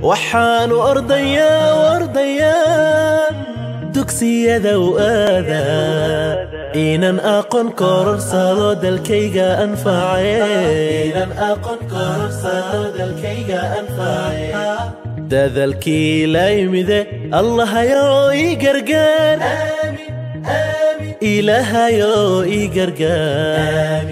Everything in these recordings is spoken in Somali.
waxaanu ordayaa ordayaa dugsiyada u aadaa inan aqoon kororsado dalkayga anface dadalkii la yimide allahayow ii gargaar ilaahayow ii gargaar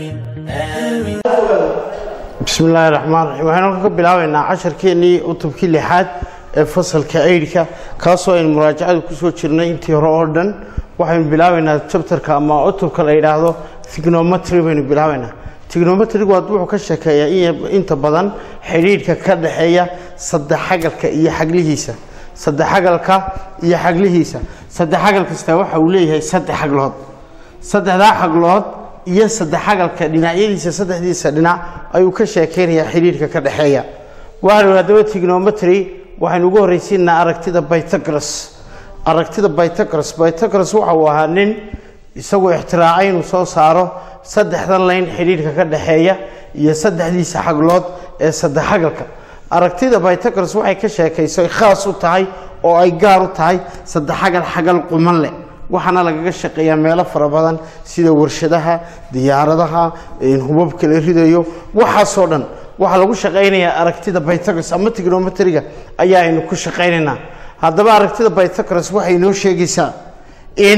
bismi illaahi raxmaan raxiim waxaynu ka bilaabaynaa casharkeennii cutubkii lixaad ee fasalka aydhka kaasoo aynu muraajacada kusoo jirnay intii hore oo dhan waxaynu bilaabaynaa jabtarka ama cutubka la yidhaahdo tignometry baynu bilaabaynaa tignometrigu waa wuxuu ka sheekeeyaa inta badan xidhiidhka ka dhexeeya saddexagalka iyo xaglihiisa saddexagalka iyo xaglihiisa saddexagal kasta waxa uu leeyahay saddex xaglood saddexdaa xaglood iyo saddexagalka dhinacyadiisa saddexdiisa dhinac ayuu ka sheekeynayaa xidhiidhka ka dhexeeya waxaanu haddaba tignometry waxaynu ugu horraysiinaa aragtida bytagras aragtida bytagras bytagras waxa uu ahaa nin isagoo ixtiraacay inuu soo saaro saddexdan layn xidhiidhka ka dhexeeya iyo saddexdiisa xaglood ee saddexagalka aragtida bytagras waxay ka sheekaysay khaas u tahay oo ay gaar u tahay saddexagal xagal quman leh waxaana lagaga shaqeeyaa meelo fara badan sida warshadaha diyaaradaha hubabka la ridayo waxaasoo dhan waxaa lagu shaqaynayaa aragtida bytagras ama tignometriga ayaa aynu ku shaqaynaynaa haddaba aragtida bytagras waxay inoo sheegaysaa in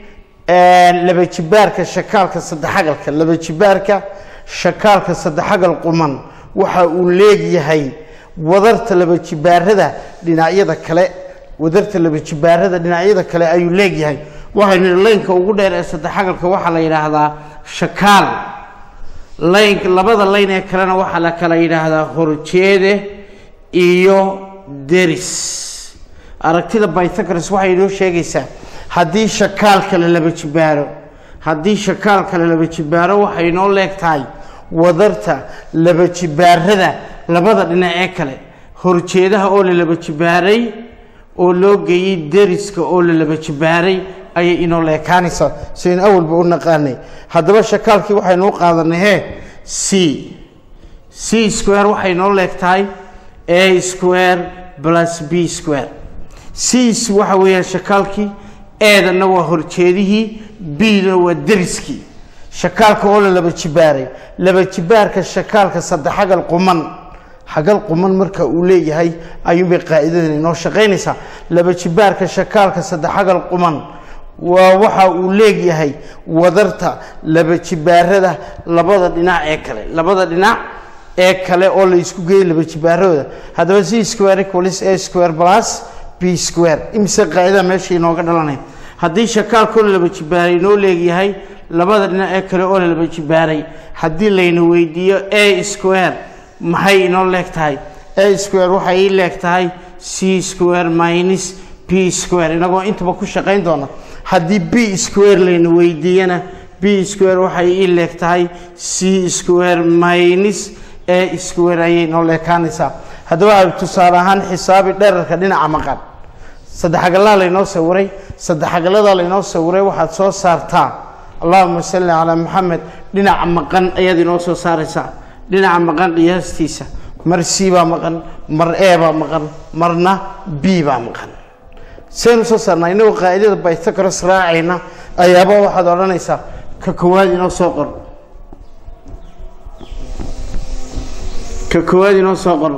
laba jibaarka shakaalka saddexagalka laba jibaarka shakaalka saddexagal quman waxa uu leegyahay wadarta laba jibaarada dhinacyada kale wadarta laba jibaarada dhinacyada kale ayuu leegyahay waxaynu laynka ugu dheer ee saddexagalka waxaa la yidhaahdaa shakaal layn labada layn ee kalena waxaa la kala yidhaahdaa horjeede iyo deris aragtida bytagras waxay inoo sheegaysaa haddii shakaal kale laba jibaaro haddii shakaal kale laba jibaaro waxay inoo leeg tahay wadarta laba jibaarada labada dhinac ee kale horjeedaha oo la laba jibaaray oo loo geeyey deriska oo la laba jibaaray ayay inoo leekaanaysaa sidayn awalba u naqaanay haddaba shakaalkii waxaynu u qaadanay hee c c square waxay inoo leeg tahay a square plus b square c waxa weeyaan shakaalkii eedanna waa horjeedihii bna waa deriskii shakaalka oo la laba jibaaray laba jibaarka shakaalka saddexagal quman xagal quman marka uu leeyahay ayuunbay qaa'idadan inoo shaqaynaysaa laba jibaarka shakaalka saddexagal quman waa waxa uu leegyahay wadarta laba jibaarada labada dhinac ee kale labada dhinac ee kale oo la isku geeyey laba jibaarahooda haddaba c square equals a square plus b square imise qaa'ida meesha inooga dhalanayd haddii shakaalkoo la laba jibaaray inoo leegyahay labada dhinac ee kale oo la laba jibaaray haddii layna weydiiyo a square maxay inoo leeg tahay a square waxay ii leeg tahay c square minus b square inagoo intaba ku shaqayn doona haddii b square layna weydiiyana b square waxay ii leeg tahay c square minus a square ayay inoo leekaanaysaa haddaba a tusaale ahaan xisaabi dherarka dhinaca maqan saddexagalaha laynoo sawiray saddexagaladaa laynoo sawiray waxaad soo saartaa allahuma salli calaa maxamed dhinaca maqan ayaad inoo soo saaraysaa dhinaca maqan qiyaastiisa mar c baa maqan mar e baa maqan marna b baa maqan saynu soo saarnaa inagoo qaa'idada bytagras raacayna ayaaba waxaad odhanaysaa ka koowaad inoo soo qor ka koowaad inoo soo qor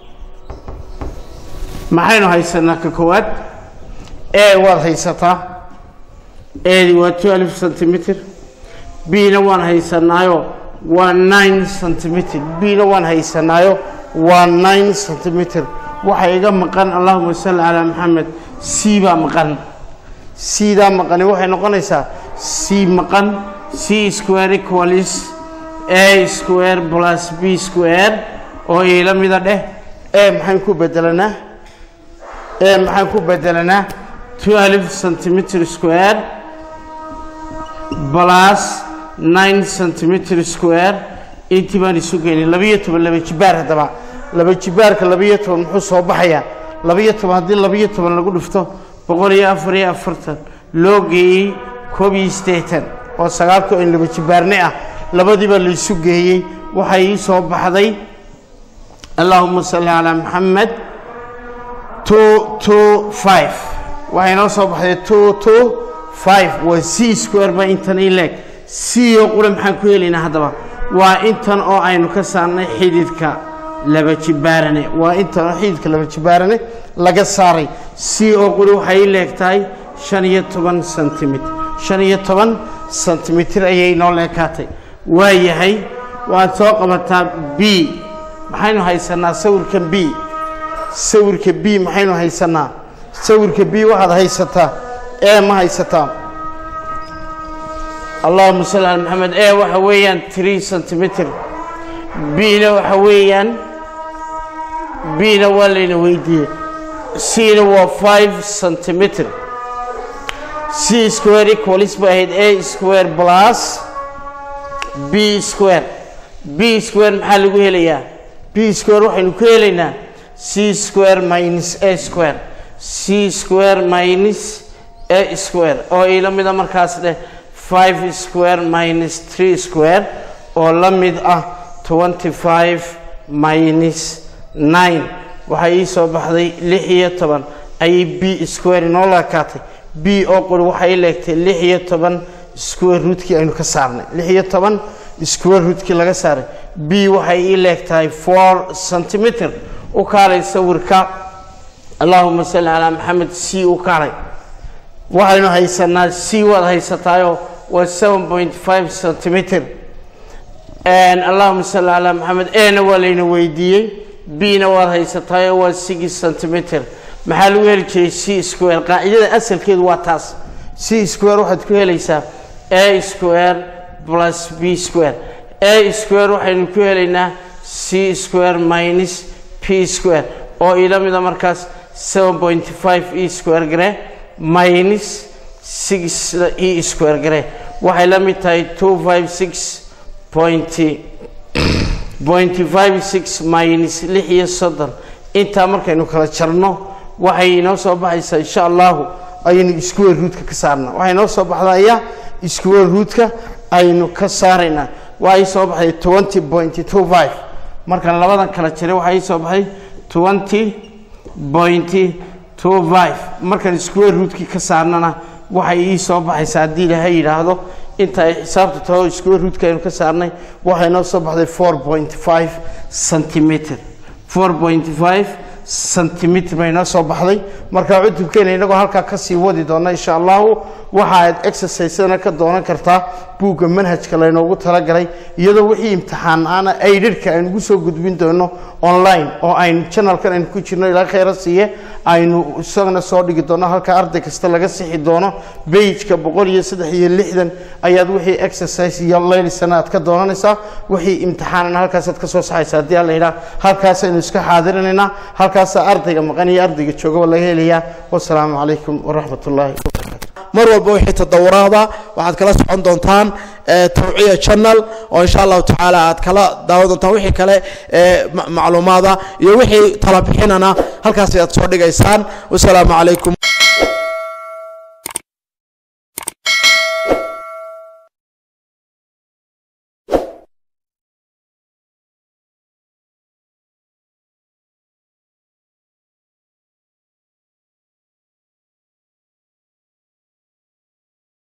maxaynu haysanaa ka koowaad e waad haysataa edi waa twelve centimeter bna waan haysanaayo waa nine centimeter bna waan haysanaayo waa nine centimeter waxa iga maqan allahuma salli calaa maxamed c baa maqan cdaa maqani waxay noqonaysaa c maqan c square equalis a square plus b square oo iila mida dheh e maxaan ku bedelanaa e maxaan ku bedelanaa twelve centimeter square plus nine centimeter square intii baan isu geynay labiyo toban laba jibaar haddaba laba jibaarka labiyo toban muxuu soo baxayaa labiyo toban haddii labiyo toban lagu dhifto boqol iyo afar iyo afartan loo geeyey koob iyo siddeetan oo sagaalka in laba jibaarne ah labadiiba la isu geeyey waxay ii soo baxday allahuma salli calaa maxamed two two five waxay noo soo baxday two two five waa c square ba intan i leeg c oo qura maxaan ku helaynaa haddaba waa intan oo aynu ka saarnay xididka laba jibaarane waa intan oo xididka laba jibaarane laga saaray c oo qura waxay i leeg tahay shan iyo toban sentimitir shan iyo toban sentimitir ayay noo leekaatay waa yahay waad soo qabataa b maxaynu haysanaa sawirkan b sawirka b maxaynu haysanaa sawirka b waxaad haysataa e ma haysataa allahuma salli ala maxamed e waxa weeyaan tree centimeter b-na waxa weeyaan b-na waa layna weydiiyey c-na waa five centimeter c square equalis bay ahayd a square plus b square b square maxaa lagu helayaa b square waxaynu ku helaynaa c square minus a square c square minus a square oo ila mida markaas dheh five square minus three square oo la mid ah twenty five minus nine waxaa ii soo baxday lix iyo toban ayay b square inoo laakaatay b oo quri waxay i leegtay lix iyo toban square rootkii aynu ka saarnay lix iyo toban square rootkii laga saaray b waxay ii leegtahay four centimeter u kaalay sawirka allahuma salli calaa maxamed c u kaalay waxaynu haysanaa c waad haysataayoo waa seven point five centimeter allahuma salli calaa maxamed ena waa layna weydiiyey b-na waad haysataayoo waa six centimeter maxaa lagu heli jiray c square qaacidada asalkeedu waa taas c square waxaad ku helaysaa a square plus b square a square waxaynu ku helaynaa c square minus p square oo ila mida markaas seven point five e square gare minus six e square gare waxay la mid tahay two five six point point five six minus lix iyo soddon intaa markaynu kala jarno waxay inoo soo baxaysaa insha allahu ayaynu square rootka ka saarnaa waxay inoo soo baxdaya square rootka aynu ka saaraynaa waxay soo baxday twenty point two five markaan labadan kala jiray waxaa ii soo baxay twenty point two five markaan square rootkii ka saarnana waxay ii soo baxaysaa haddii ilaahay yidhaahdo inta ay xisaabta taho square rootka aynu ka saarnay waxay noo soo baxday four point five centimeter four point five centimeter bay noo soo baxday marka cutubkeena inagoo halkaa kasii wadi doona insha allahu waxa aad exercisedana ka doonan kartaa buugga manhajka laynoogu talagalay iyadoo wixii imtixaan aana aidhirhka aynu ugu soo gudbin doono online oo aynu janalkan aynu ku jirno ilaa khayra siiye aynu isagana soo dhigi doono halka arday kasta laga sixi doono bageka boqol iyo saddex iyo lixdan ayaad wixii exercise iyo laylisana aad ka doonanaysaa wixii imtixaanana halkaasaad kasoo saxaysa haddii alla yidhaha halkaasaynu iska xaadirinaynaa halkaasaa ardayga maqan iyo ardayga joogaba laga helayaa wasalaamu calaykum waraxmat ullaahi mar walba wixii tadawuraada waxaad kala socon doontaan tawciya channel oo insha allahu tacaala aad kala daawan doontaan wixii kale macluumaada iyo wixii talabixinana halkaas ayaad soo dhigaysaan wasalaamu calaykum